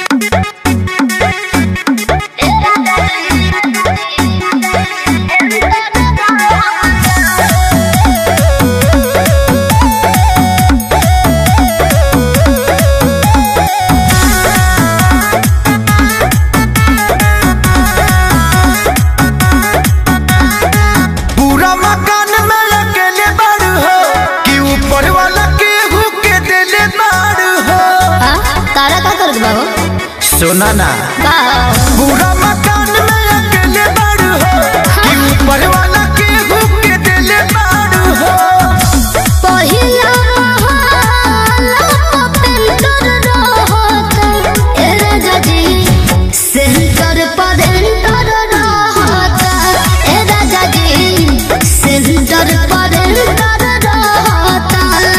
पूरा मकान में अकेले बाड़ू हो कि ऊपर वाला केहू के देले बाड़ू हो आ, तारा का करत बा हो सुना ना का पूरा मकान में अकेले बाड़ू हो कि ऊपर वाला केहू के देले बाड़ू हो पहिला महला पेंटर रहत ए राजा जी सेंटर पर एंटर रहत ए राजा जी सेंटर पर एंटर रहत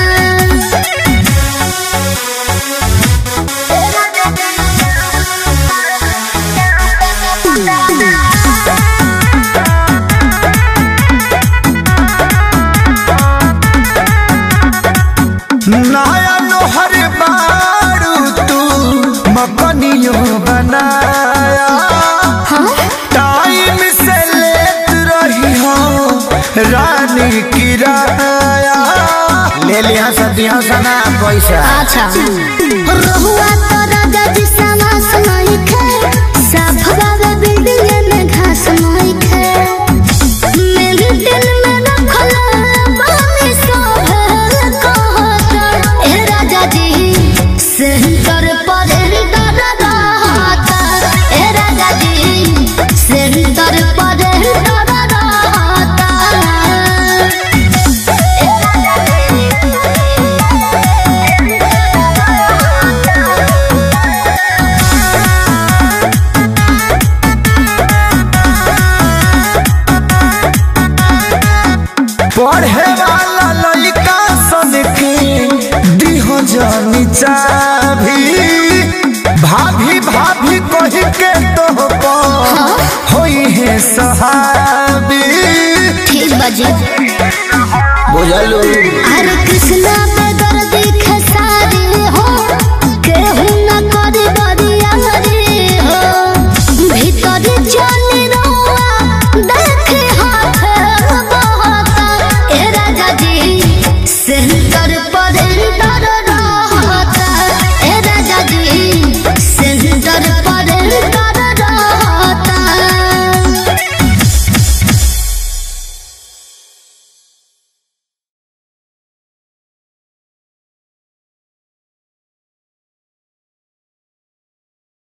नया लोहर बाड़ू तू मकनियो बनाया टाइम से लेत रही हो रानी किराया ले लिया सदियों सना पैसा अच्छा रहुआ तो राजा जी समास नहीं खे साफवा में बिल्डिंग में घास नहीं खे मेरे दिल में रखल बानी सोहल कहत ए राजा जी सेंटर पर एंटर रहत ए राजा जी सेंटर पर एंटर रहत ए राजा पढ़े वाला लड़का सन के दिहो जानी चाभी भाभी भाभी कही के तो होई है सहाबी ठीक बाजी बुझलू हरे कृष्णा